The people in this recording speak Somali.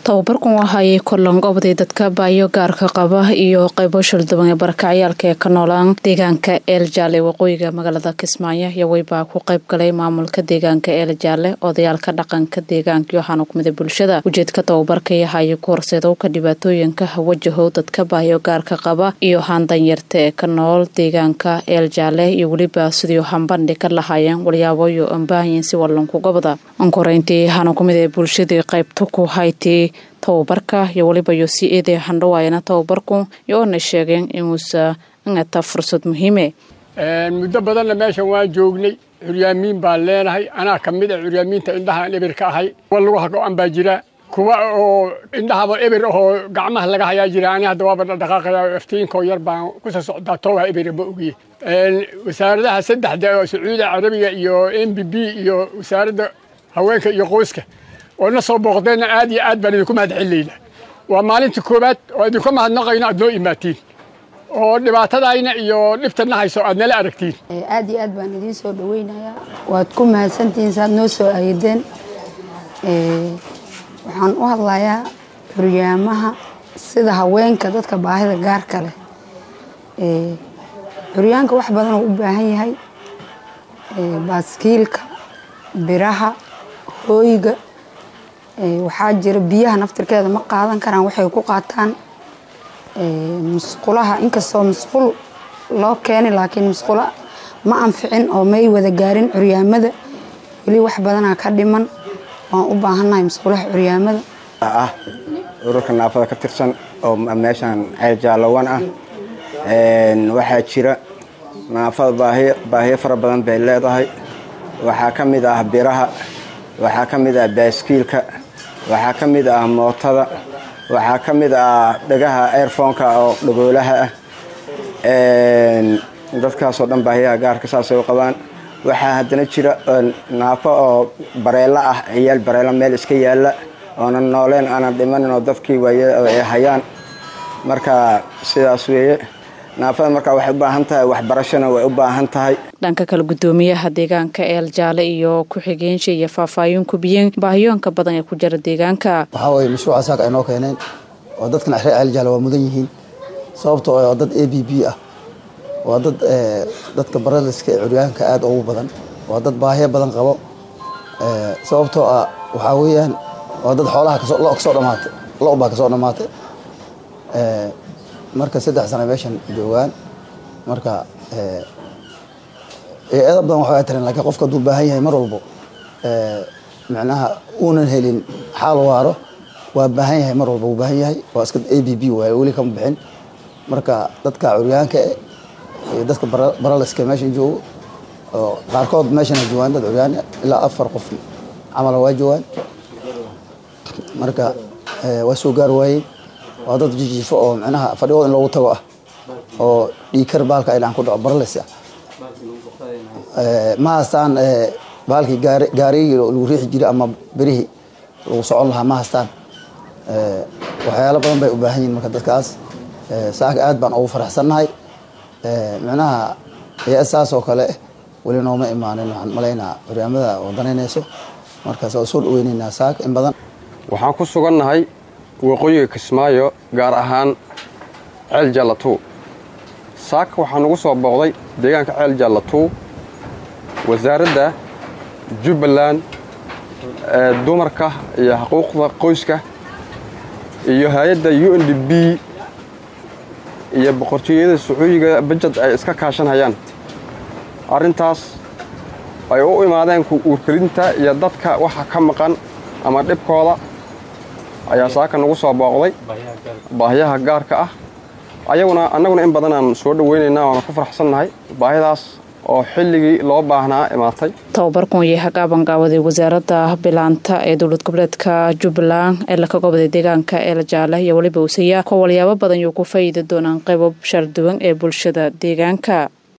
tababarkan waxaayay korlan gobday dadka baayo gaarka qaba iyo qaybo shalduban ee barakacyaalka ee ka noolaan deegaanka eel jaale waqooyiga magaalada kismaayo yawey-baa ku qayb galay maamulka deegaanka eel jaale odayaalka dhaqanka deegaanka iyo waxaana kumida bulshada ujeedka tababarka yahayo ku horseedowka dhibaatooyinka wajahow dadka baayo gaarka qaba iyo haandanyarta ee ka nool deegaanka eel jaale iyo weliba sidii hambandhi ka lahaayeen walyaaboyo ambaahayin si wallanku gobda ankoreyntii waxaana kumid ee bulshadii qaybta ku haytii tababarka iyo weliba yo si eedee handhawaayana tababarku iyo oona sheegeen inuusa ingata fursad muhiime muddo badanna meeshan waan joognay curyaamiin baan leenahay anaa ka mid a curyaamiinta indhahaan eber ka ahay kuwa lugaha go-an baa jira kuwa oo indhahaba eber ahoo gacmaha laga hayaa jira ani hadda waaba dhaqaaqaya iftiinkoo yar baan kusa socdaa towaa eber ma ogiye wasaaradaha saddexda oo sacuudiga carabiga iyo m b b iyo wasaaradda haweenka iyo qoyska oo na soo booqdeenna aad iyo aad baan idinku mahad celinayna waa maalinta koowaad oo idinka mahadnaqayno aad noo imaatiin oo dhibaatadayna iyo dhibtana hayso aad nala aragtiin aad iyo aad baan idiin soo dhaweynayaa waad ku mahadsantihiin saaad noo soo ayadeen waxaan u hadlayaa curyaamaha sida haweenka dadka baahida gaarka leh curyaanka wax badan oo u baahan yahay baaskiilka biraha hooyga waxaa jira biyaha naftirkeeda ma qaadan karaan waxay ku qaataan musqulaha inkastoo musqul loo keenay laakiin musqulo ma anficin oo may wada gaarin curyaamada weli wax badanaa ka dhiman waan u baahannahay musqulaha curyaamada ah ururka naafada ka tirsan oo meeshaan ceel jaalawan ah waxaa jira naafada baahiy baahiyo fara badan bay leedahay waxaa ka mid ah biraha waxaa ka mid ah baaskiilka waxaa ka mid ah mootada waxaa ka mid ah dhagaha airfonka oo dhagoolaha ah dadkaasoo dhan baahiyaha gaarka saasay u qabaan waxaa haddana jira naafo oo bareelo ah ciyaal bareelo meel iska yaalla oonan nooleen aanan dhimanin oo dadkii waay hayaan marka sidaas weeye naafada markaa waxay u baahan tahay waxbarashona way u baahan tahay dhanka kale guddoomiyaha deegaanka eel jaale iyo ku-xigeenshi iyo faahfaahin kubiyeen baahiyoonka badan ee ku jira deegaanka waxaa weye mashruuca saaka ay noo keeneen oo dadkan axre ceel jaale waa mudan yihiin sababtoo waa dad a b b ah waa dad dadka baraliska ee curyaanka aada ugu badan waa dad baahiyo badan qabo sababtoo ah waxaa weeyaan waa dad xoolaha lo kasoo dhamaatay lo baa kasoo dhamaatay marka saddex sana meeshan joogaan marka eeda badan waxbaa tiran lakiin qofka hadduu baahan yahay mar walbo macnaha uunan helin xaal waaro waa baahan yahay mar walba wuu baahan yahay waa iska a b b waaye weli kama bixin marka dadka curyaanka iyo dadka baraliska meeshan joogo oo qaarkood meeshana joogaan dad curyaan ilaa afar qof camala waa joogaan marka waa soo gaar waayeen waa dad jijiifo oo micnaha fadhigooda in loogu tago ah oo dhiikar baalka ay dhacan ku dhaco baralis ah ma haystaan baalkii gaarigii lagu riixi jiray ama berihii lagu socon lahaa ma haystaan waxyaalo badan bay u baahan yihin marka dadkaas saaka aad baan ugu faraxsannahay micnaha hay-ad saas oo kale weli nooma imaanin waxaan malaynaa curyaamada oo danaynayso markaas waa soo dhaweyneynaa saaka in badan waxaan ku sugannahay waqooyiga kismaayo gaar ahaan ceel jallatuu saaka waxaa nugu soo booqday deegaanka ceel jallatuu wasaaradda jubbaland ee dumarka iyo xuquuqda qoyska iyo hay-adda u n d b iyo boqortooyada sacuudiga bajad ay iska kaashanhayaan arrintaas ay u imaadeen uurkelinta iyo dadka waxa ka maqan ama dhibkooda ayaa saaka nagu soo booqday baahiyaha gaarka ah ayaguna annaguna in badan aan soo dhaweynaynaa waana ku faraxsannahay baahidaas oo xilligii loo baahnaa imaatay tababarkan iyo hagaaban gaawaday wasaaradda bilaanta ee dowlad goboleedka jubbaland ee laka goboday deegaanka eel jaale iyo weliba usaya kuwa walyaabo badan yuu ku faa'iidi doonaan qaybo sharduwan ee bulshada deegaanka